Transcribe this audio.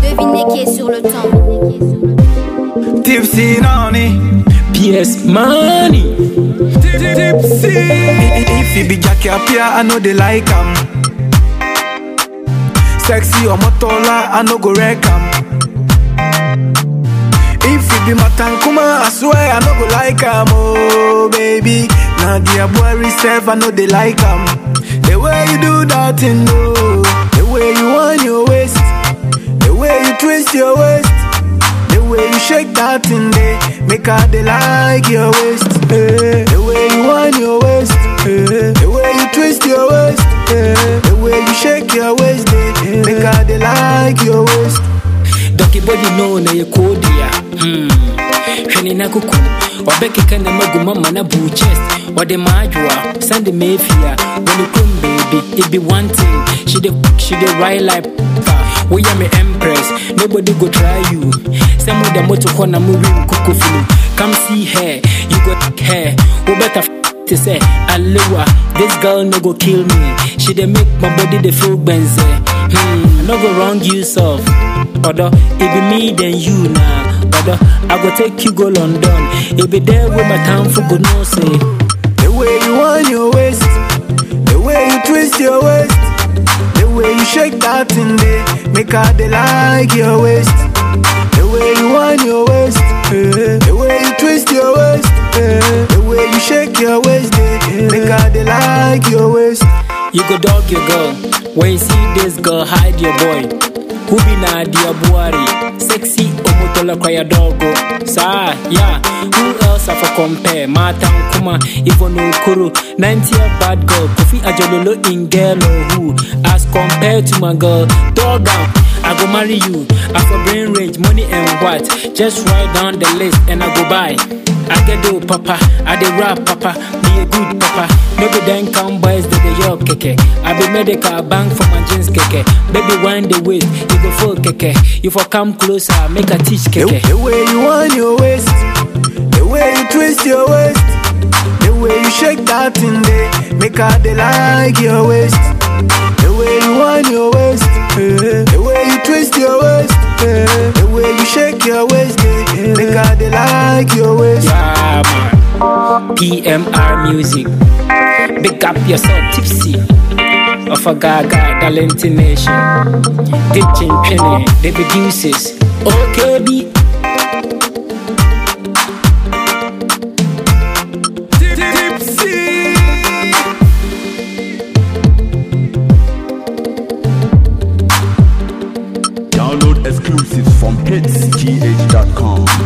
Devinez qui est sur le temps. Tipsy Nani. PS Money. Tipsy. If you be Jackie Apia, I know they like him. Sexy or Motola, I know go wreck him. If you be Matankuma, I swear I know go like him. Oh, baby. Now the boy reserve, I know they like him. The way you do that thing, oh. The way you want your waist. The way you twist your waist. The way you shake that thing, they make her they like your waist. eh. The way you want your waist. eh. The way you twist your waist. eh. The way you shake your waist, they make her they like your waist. Ducky body no na ye kodia. Hmm. Hwene na kuku. Wabɛkeka na magu mama na boo chest. Wɔde maadwoa. Sunday Mayfair. When you come baby, it be one thing. She the she the right like we are me empress. Nobody go try you. Some of the motor corner moving kuku flu. Come see her. You got hair. We better f- to say, Alewa, this girl no go kill me. She dey make my body dey feel benze. Hmm, no go wrong you soft. Odo, it be me then you now. Odo, I go take you go London. It be there with my time for good no say. The way you want your waist, the way you twist your waist, the way you shake that thing, they make her they like your waist. The way you want your waist, eh, the way you twist your waist, eh, the way you shake your waist, they make her they like your waist. You go dog your girl. When you see this girl, hide your boy. Who be na dia buari? Sexy omotola kwa ya dogo. Sa, yeah. Who else I for compare? Mata Nkuma, Ivon Okoro. 90 year bad girl. Kofi Ajololo in girl or who? As compared to my girl, dog out. I go marry you. I for brain range, money and what? Just write down the list and I go buy. I get do papa, I dey rap papa, be a good papa. Maybe then come boys that they yo keke. I be medical bank for my jeans keke. Baby wind the waist, you go full keke. You for come closer, make a teach The, keke. the way you want your waist, the way you twist your waist, the way you shake that thing, they make her they like your waist. The way you want your waist, eh, the way you twist your waist, eh, the way you shake your waist, they make her they like your waist. Yeah man. PMR music. Big up yourself, tipsy. Of a gaga, Dalenti Nation. Ditching penny, the producers. Okay, be Tipsy. Download exclusives from hitsgh.com.